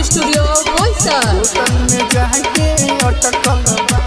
studio Boisar बोतल में जाके अटकल बा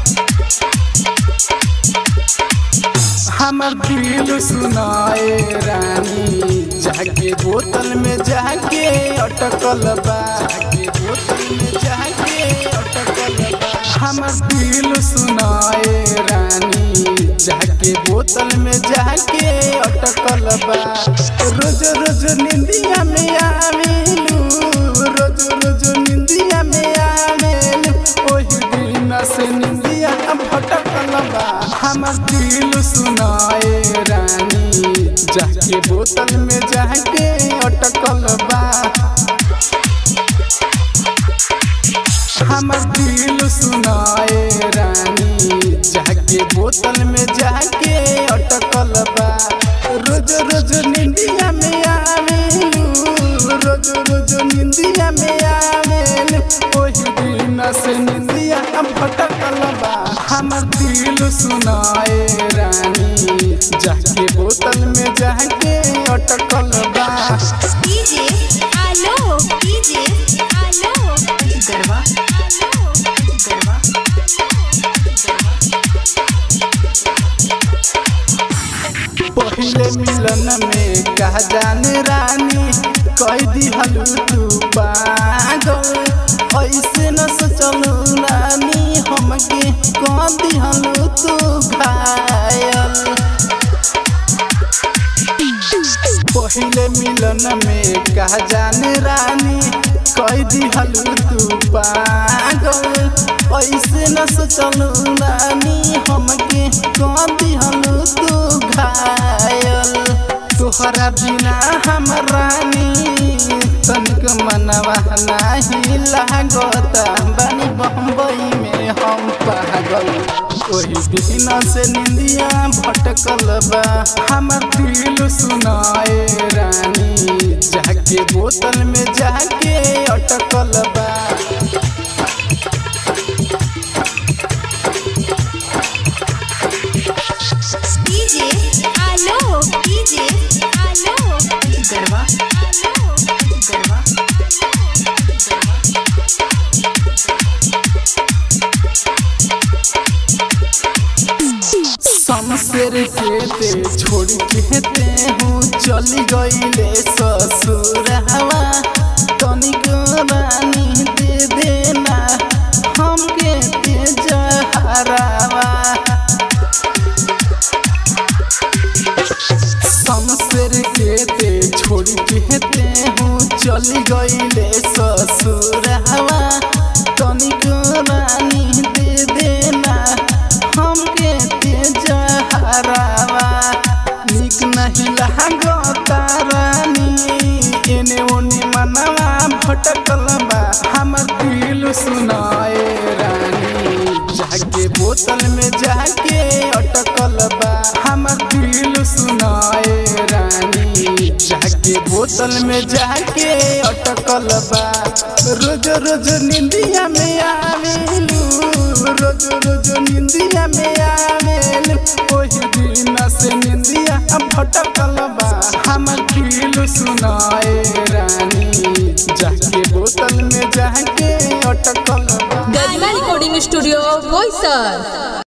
हमर दिल सुनाए रानी जाके बोतल में जाके अटकल बा जाके बोतल में जाके अटकल बा हमर दिल सुनाए रानी जाके बोतल में जाके अटकल बा रोज रोज निंदिया में आवेलू रोज रोज निंदिया में आवेलू ओही दिन से निंदिया भटकल बा हमर दिल सुनाए रानी जाके बोतल में जाके अटकल बा हमर दिल सुनाए रानी जाके बोतल में जाके अटकल बा रोज रोज निंदिया में आवेलू रोज रोज निंदिया में आवेलू ओही दिन से निंदिया भटकल बा हमर दिल सुनाए रानी जाके बोतल में जाके अटकल बा डीजे आलो डीजे आलो गरबा आलो गरबा पहले मिलन में कह जाने रानी कह दिहलू तू पागल ऐसे न सोचलू रानी हमके कह दिहलू तू घायल पहले मिलन में कह जाने रानी कह दिहलू तू पागल ऐसे न सोचलू रानी हमके कह दिहलू तू घायल तोहरा बिना हम रानी तनिक मनवा नाही लागता बनी बम्बई में हम पागल ओही दिन से निंदिया भटकल बा हमर दिल सुनाए रानी जाके बोतल में जाके अटकल बा डीजे आलो डीजे आलो गरबा आलो गरबा शमशेर के ते छोड़ के ते हूँ चली गईले ससुर हवा तनिक रानी दे देना हमके ते जहरावा शमशेर के ते छोड़ के ते हूँ चली गईले ससुर हवा तनिक रानी दे देना हमके ते जहरावा निक नहीं लागता रानी एने ओने मनवा भटकल बा हमर दिल सुनाए रानी जाके बोतल में जाके अटकल बा हमर दिल सुनाए रानी जाके बोतल में जाके अटकल बा रोज रोज निंदिया में आवेलू रोज रोज निंदिया में आवेलू ओही दिन से निंदिया भटकल बा हमर दिल सुनाए रानी जाके बोतल में जाके अटकल बा गरिमा रिकॉर्डिंग स्टूडियो बोईसर